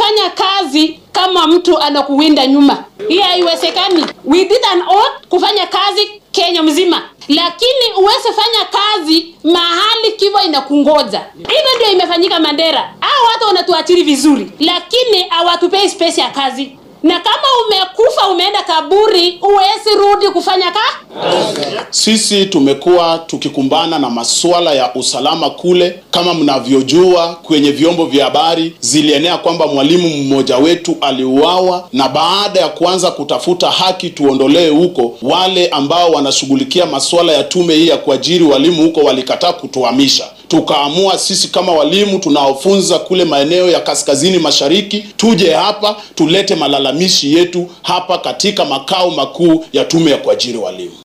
fanya kazi kama mtu anakuwinda nyuma. Hii haiwezekani. We did an oath kufanya kazi Kenya mzima, lakini uweze fanya kazi mahali kifo inakungoja. Hivyo ndio imefanyika Mandera. Hao watu wanatuachiri vizuri, lakini hawatupei space ya kazi na kama umekufa umeenda kaburi, huwezi rudi kufanya ka Sisi tumekuwa tukikumbana na masuala ya usalama kule. Kama mnavyojua, kwenye vyombo vya habari zilienea kwamba mwalimu mmoja wetu aliuawa, na baada ya kuanza kutafuta haki tuondolee huko, wale ambao wanashughulikia masuala ya tume hii ya kuajiri walimu huko walikataa kutuhamisha. Tukaamua sisi kama walimu tunaofunza kule maeneo ya kaskazini mashariki tuje hapa tulete malalamishi yetu hapa katika makao makuu ya tume ya kuajiri walimu.